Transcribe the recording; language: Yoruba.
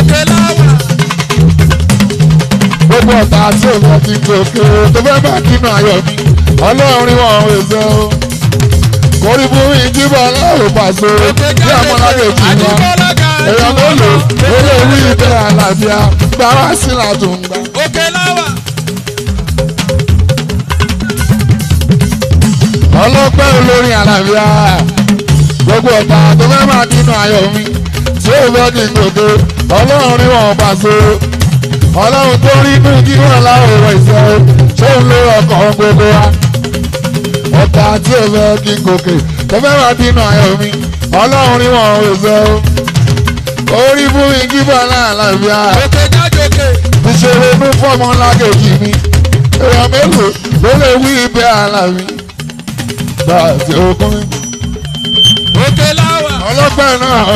òkè láwà. gbogbo ọ̀tá tí òun ọtí gòkè tó fẹ́ bá kínú ayọ̀ mi ọlọ́run rí wọn ò ṣe o kórí fún mi jíbọ̀ aláwọ̀ pàṣẹ òkè bí ọmọlágé jù wá àdìgbọ́lá ga èèyàn tó lò ó lè rí ibẹ̀ àlàáfíà gbà wá sí làtúngbà. òkè láwà. ọlọ́pẹ́ olórin àlàáfíà gbogbo ọ̀tá tó fẹ́ máa dínú ayọ̀ mi tí ó fẹ́ kí n gòkè ọlọ́run rí wọn pàṣẹ ọlọ́run tó rí inú kí wọ́n láwọ̀ ìṣẹ́ ṣé ń lo ọkàn gbogbo wa ọ̀tá tí ó fẹ́ kí n gòkè tó fẹ́ máa dínú ayọ̀ mi ọlọ́run rí wọn ìṣẹ́ orí fún mi kí bọ́lá àlàáfíà òkè jájòkè. ìṣòro inú fọ́mọ lákèjì mi èèyàn mélòó ló lè wí ibẹ̀ àlàmì gbà tí ó kún mi òkè láwà. ọlọ́pàá náà.